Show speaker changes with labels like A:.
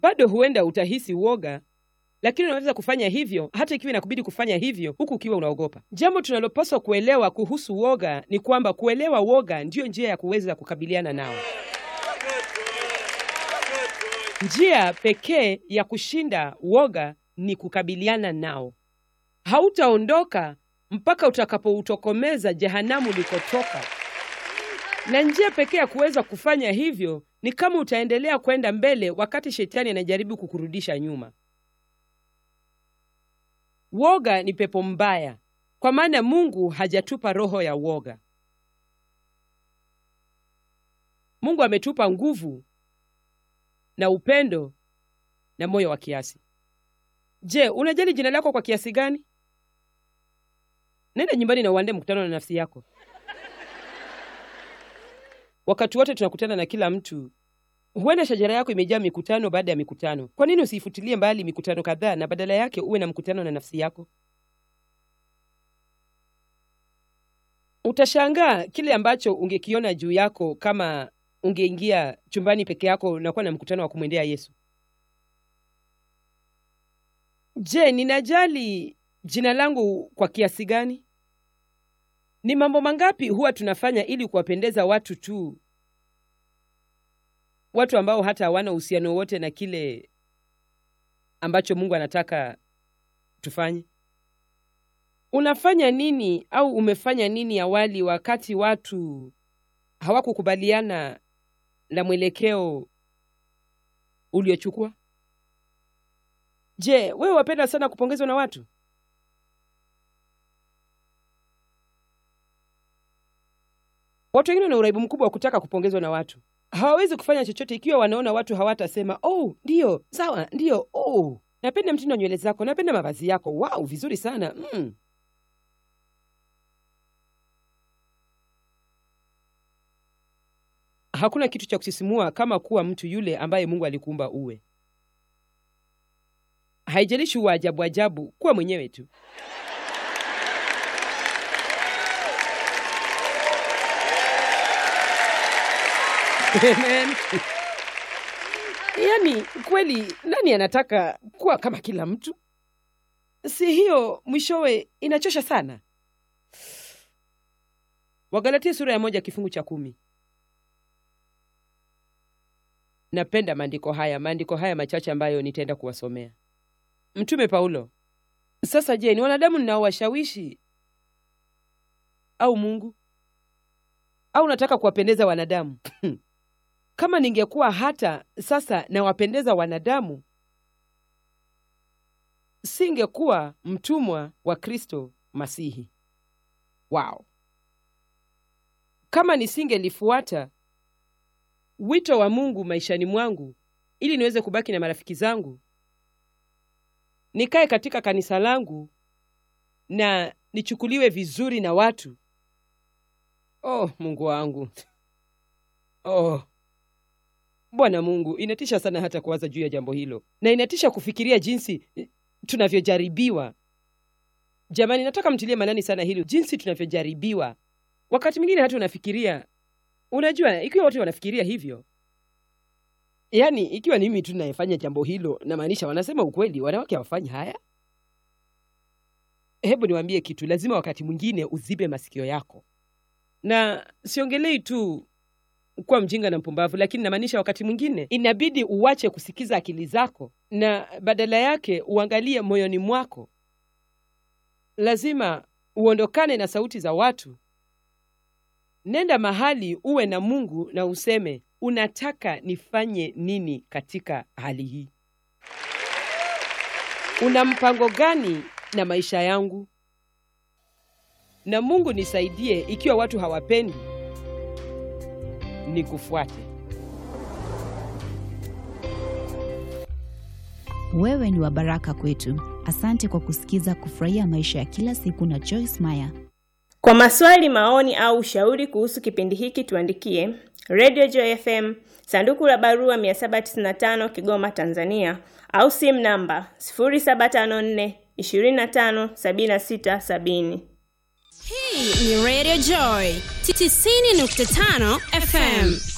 A: bado huenda utahisi uoga, lakini unaweza kufanya hivyo hata ikiwa inakubidi kufanya hivyo huku ukiwa unaogopa. Jambo tunalopaswa kuelewa kuhusu woga ni kwamba kuelewa woga ndiyo njia ya kuweza kukabiliana nao. Njia pekee ya kushinda woga ni kukabiliana nao. Hautaondoka mpaka utakapoutokomeza jehanamu ulikotoka, na njia pekee ya kuweza kufanya hivyo ni kama utaendelea kwenda mbele wakati shetani anajaribu kukurudisha nyuma. Woga ni pepo mbaya, kwa maana Mungu hajatupa roho ya woga. Mungu ametupa nguvu na upendo na moyo wa kiasi. Je, unajali jina lako kwa kiasi gani? Nenda nyumbani na uande mkutano na nafsi yako. Wakati wote tunakutana na kila mtu. Huenda shajara yako imejaa mikutano baada ya mikutano. Kwa nini usiifutilie mbali mikutano kadhaa na badala yake uwe na mkutano na nafsi yako? Utashangaa kile ambacho ungekiona juu yako kama ungeingia chumbani peke yako na kuwa na mkutano wa kumwendea Yesu. Je, ninajali jina langu kwa kiasi gani? Ni mambo mangapi huwa tunafanya ili kuwapendeza watu tu, watu ambao hata hawana uhusiano wote na kile ambacho Mungu anataka tufanye? Unafanya nini au umefanya nini awali wakati watu hawakukubaliana na mwelekeo uliochukua? Je, wewe wapenda sana kupongezwa na watu? Watu wengine wana uraibu mkubwa wa kutaka kupongezwa na watu. Hawawezi kufanya chochote ikiwa wanaona watu hawatasema oh, ndiyo sawa, ndiyo oh, napenda mtindo wa nywele zako, napenda mavazi yako, wow, vizuri sana mm. Hakuna kitu cha kusisimua kama kuwa mtu yule ambaye Mungu alikuumba uwe. Haijalishi uwa ajabu ajabu, kuwa mwenyewe tu. Amen. Yaani kweli, nani anataka kuwa kama kila mtu? Si hiyo mwishowe inachosha sana. Wagalatia sura ya moja kifungu cha kumi. Napenda maandiko haya, maandiko haya machache ambayo nitaenda kuwasomea. Mtume Paulo: sasa je, ni wanadamu ninaowashawishi au Mungu? Au nataka kuwapendeza wanadamu? Kama ningekuwa hata sasa nawapendeza wanadamu, singekuwa mtumwa wa Kristo Masihi. Wow! Kama nisingelifuata wito wa Mungu maishani mwangu ili niweze kubaki na marafiki zangu, nikae katika kanisa langu na nichukuliwe vizuri na watu. Oh, Mungu wangu. Oh, Bwana Mungu, inatisha sana hata kuwaza juu ya jambo hilo, na inatisha kufikiria jinsi tunavyojaribiwa. Jamani, nataka mtilie manani sana hilo, jinsi tunavyojaribiwa. Wakati mwingine hata unafikiria, unajua, ikiwa wote wanafikiria hivyo, yaani ikiwa ni mimi tu nayefanya jambo hilo, namaanisha wanasema ukweli, wanawake hawafanyi haya. Hebu niwaambie kitu, lazima wakati mwingine uzibe masikio yako, na siongelei tu kuwa mjinga na mpumbavu, lakini namaanisha wakati mwingine inabidi uwache kusikiza akili zako na badala yake uangalie moyoni mwako. Lazima uondokane na sauti za watu. Nenda mahali uwe na Mungu na useme, unataka nifanye nini katika hali hii? Una mpango gani na maisha yangu? Na Mungu nisaidie, ikiwa watu hawapendi nikufuate.
B: Wewe ni wa baraka kwetu. Asante kwa kusikiza Kufurahia Maisha ya Kila Siku na Joyce Meyer.
C: Kwa maswali, maoni au ushauri kuhusu kipindi hiki tuandikie Radio Joy FM, sanduku la barua 795 Kigoma, Tanzania, au simu namba 0754 25 76 70.
D: Hii ni Radio Joy 90.5 FM.